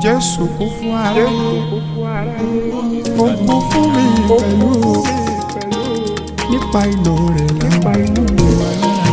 Jésù kú fún aráyé ó kú fún mi pẹ̀lú nípa ìlò rẹ̀ nípa ìlò rẹ̀.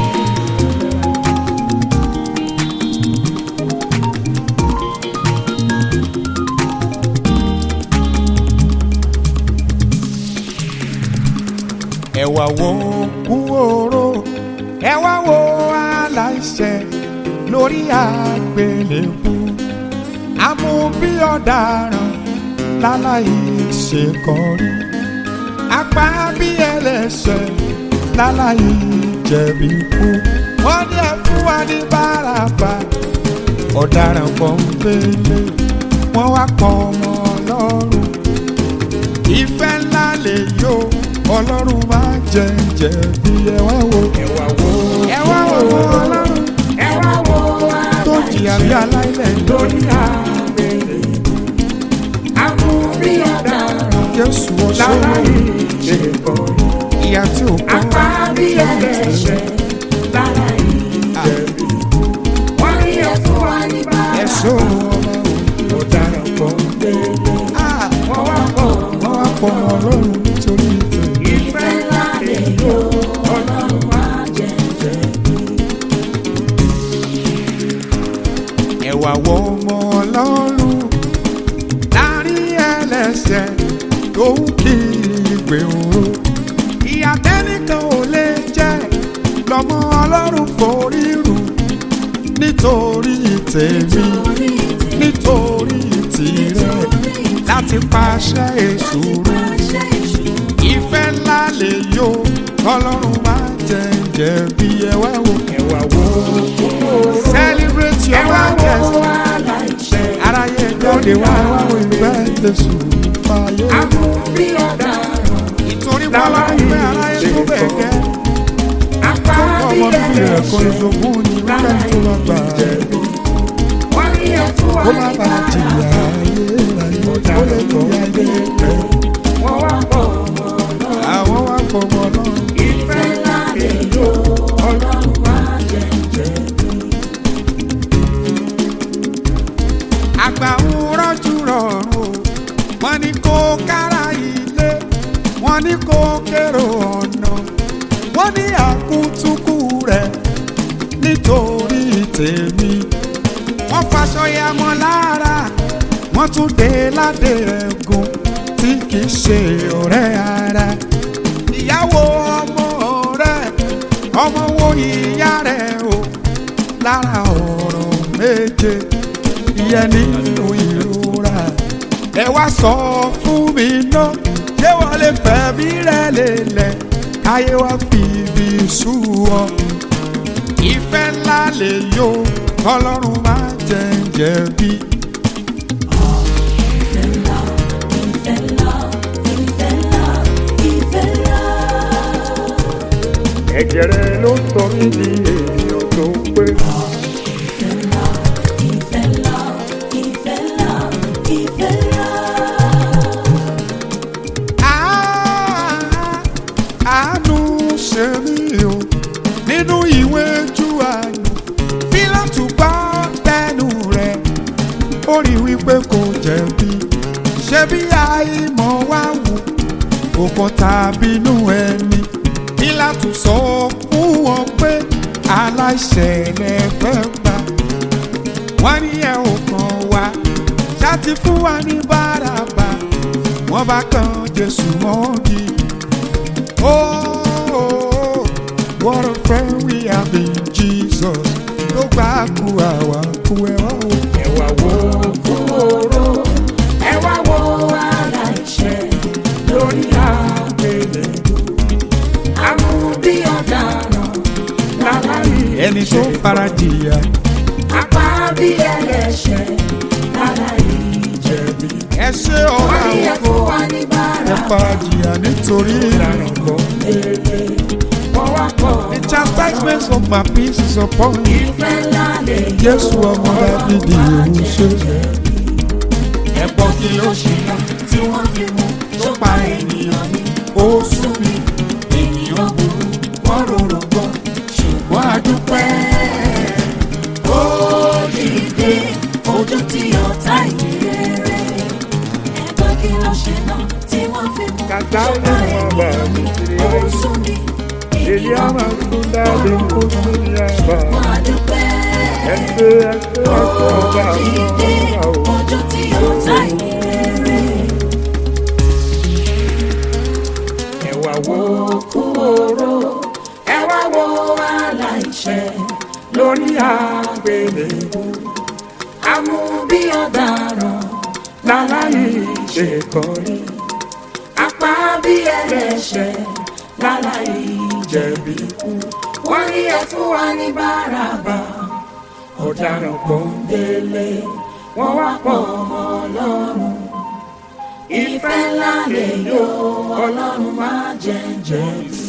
ẹ wá wo kú oró ẹ wá wo aláìṣẹ̀ lórí àgbélébùú àmú bí ọ̀daràn láláì ṣe kọrí apá bí ẹlẹ́ṣẹ̀ láláì jẹ̀bi kú wọ́n ní ẹ fún wa ní báràbà ọ̀daràn pọ́ńpélé wọ́n wá pọ̀ ọmọ ọlọ́run ìfẹ́ ńlá lè yó ọlọ́run máa jẹ jẹ̀bi ẹ wá wo ẹ wá wo ẹ wá wo ọlọ́run ẹ wá wo tó jìyà bí aláìlẹ̀ lórí àgbèrè àmúrí ọ̀daràn Jésù ọ̀ṣọ́ láláì ṣe kọ́ ìyá tí ò kọ́ apá bí ẹlẹ́ṣẹ̀ láláì jẹ̀bi wọ́n ní ẹ fún wa ní bàbá ẹ̀ṣọ́ ọmọ ọ̀daràn pọ̀ gbélé Ah, wọ́n wá pọ̀ wọ́n wá pọ̀ ọmọ ọlọ́run nítorí ìfẹ́. ìfẹ́ ńlá lè yó ọlọ́run máa jẹ jẹ̀bi. ẹ wá wo ọmọ ọlọ́run láàrin ẹlẹ́ṣẹ̀ tó ń kiri gbèrò ìyà tẹ́nìkan ò lè jẹ lọ́mọ ọlọ́run forí rù nítorí tèmi nítorí tìrẹ láti pàṣẹ èṣù rẹ ìfẹ́ ńlá lè yó ọlọ́run máa jẹ jẹ̀bi ẹwà wo ẹwà wo celebrate your majesty aráyé jáde wá wá wo ìfẹ́ jésù fàyè àmúrí ọ̀daràn ìtorí bọ́lá ìfẹ́ aráyé tó bẹ̀ gẹ́ apá tó bí ọmọ bíbí rẹ̀ kọ́ ẹlẹ́ṣẹ̀ ìṣògùn ní wíkẹ́ tó lọ gbà wọ́n ní ẹ fún wa kó má ní bàa bàbá jìyà ayé ayé ó lè jìyà ayé wọ́n wá pọ̀ ọmọ náà. àwọn wá fọmọ náà. ìfẹ́ ńlá lè yó ọlọ́run máa jẹ jẹ̀bi. àgbà ń rọ́jú rọrùn o wọ́n ní kó kára ilé wọ́n ní kó kérò ọ̀nà wọ́n ní àkútúkù rẹ̀ nítorí tèmi wọ́n faṣọ ya mọ́ lára wọ́n tún dé ládé ẹ̀gùn tí kì í ṣe ọ̀rẹ́ ara ìyàwó ọmọ rẹ̀ ọmọ wo ìyá rẹ̀ o lára ọ̀rọ̀ méje ìyẹn nínú ìrora ẹ wá sọ fún mi náà ṣé wọ́n lè fẹ̀mí rẹ̀ lélẹ̀ káyé wá fi ibi sú ọ ìfẹ́ ńlá lè yó ọlọ́run máa jẹ jẹ̀bi. ẹ̀jẹ̀ rẹ̀ ló sọ mí di ènìyàn tó pé. Ah, àánú ṣe mí o nínú ìwé Júùánù Pílátù gbọ́ tẹnu rẹ̀ ó rí wípé kò jẹ̀bi ṣé bí àìmọ̀ wá wù òkò tàbí inú ẹni Pílátù sọ fún wọn pé aláìṣẹ̀ lẹ fẹ́ gbà wọ́n ní ẹ ò kàn wá ṣáàtì fún wa ní báràbà wọ́n bá kan Jésù mọ́gi. Oh, what a friend we have in Jesus. Tó gbà kú àwa kú ẹ wá o. ẹ wá wo kúrò ẹ wá wo aláìṣẹ̀ lórí àgbélébùú àmúbí ọ̀daràn láláì Ẹni tó fara jìyà. apá bí ẹlẹ́ṣẹ̀ láláì jẹ̀bi. Ẹ ṣe wọ́n ọ̀la ní ẹ fún wa ní ẹ bàrà fara jìyà nítorí ìlànà kan. lélẹ̀ wọ́n wá pọ̀ The chastisement of my peace is upon you. ìfẹ́ ńlá lè yó Jésù ọmọ Dábìdì òun ṣe. Ẹ̀pọ̀ kí ló ṣe ká tí wọ́n fi mú tó pa ènìyàn ní ó sún mi. ènìyàn burú wọ́n rorò gbọ́ ṣùgbọ́n a dúpẹ́ ó dìde ojú tí ọ̀tá ìrẹ́ ṣọba ẹ̀mí ó sún mi èyí ọmọ máa dúpẹ́ ó dìde ọjọ́ tí ó ta ìrere. ẹ̀wà wo kú oró ẹ̀wà wo aláìṣẹ̀ lórí àgbélébú amú bí ọ̀daràn láláyé ṣèkọ́rí apá bí ẹlẹ́ṣẹ̀ láláyé jẹ̀bi kú wọ́n rí ẹ fún wa ní báràbà ọ̀daràn pọ́ńdélé wọ́n wá pọ̀ ọmọ ọlọ́run ìfẹ́ ńlá lè yọ ọlọ́run má jẹ́ jẹ̀bi.